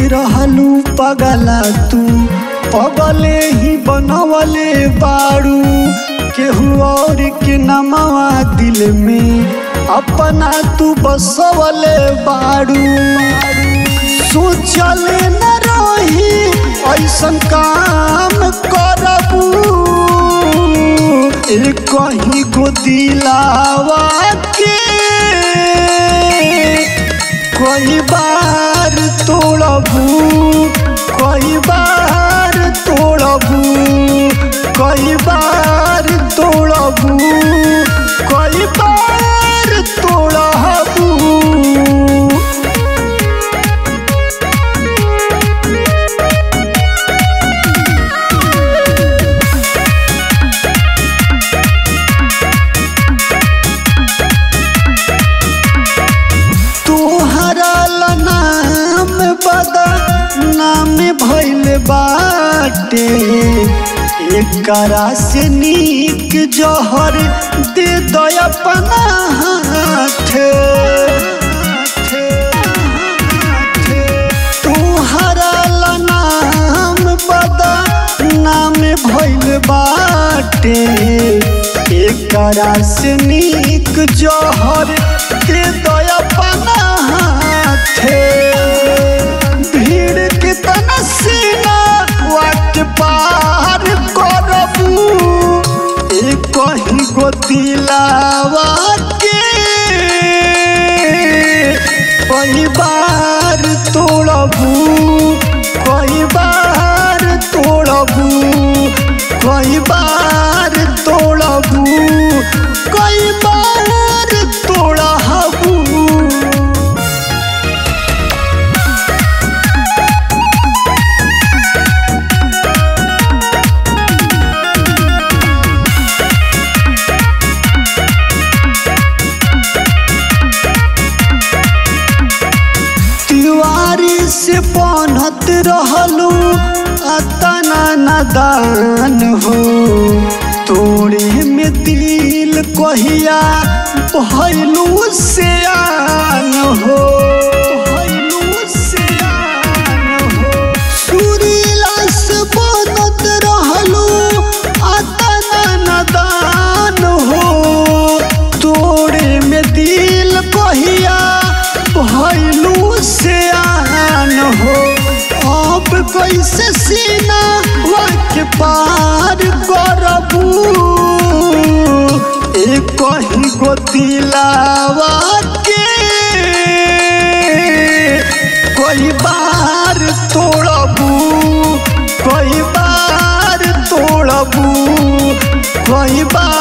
रहलू पगला तू पगले ही बनवले बारू केहू और के नमवा दिल में अपना तू बसवले बारू सोचले न रही ऐसन काम करबू ए कहीं को दिलावा के कई बार तोड़बू कई बार तोड़बू कई बार तोड़बू कई बार तोड़बू तोहरा ला नाम बदा नाम भइल बाटे एकरा से नीक जहर दे दो अपना हाथ तोहरा ला नाम बदा नाम भइल बाटे एकरा से नीक जहर दे दो अपना हाथे भीड़ के तनसीना वाट पार करबू ए कहीं गो दिलावा के कई बार तोड़बू कई बार तोड़बू कई बार तोड़बू कई बार तोड़बू तिवारी से बनत रहलू अतना नदान हो तोड़े में दिल कहिया भैलू से आन हो भैलू से आन हो सुरीला से बनत रहलू अतना नदान हो तोड़े में दिल कहिया भैलू से आन हो अब कैसे सीना वाक पार करबू ए कहीं गो दिलावा के कई बार तोड़बू कई बार तोड़बू कई बार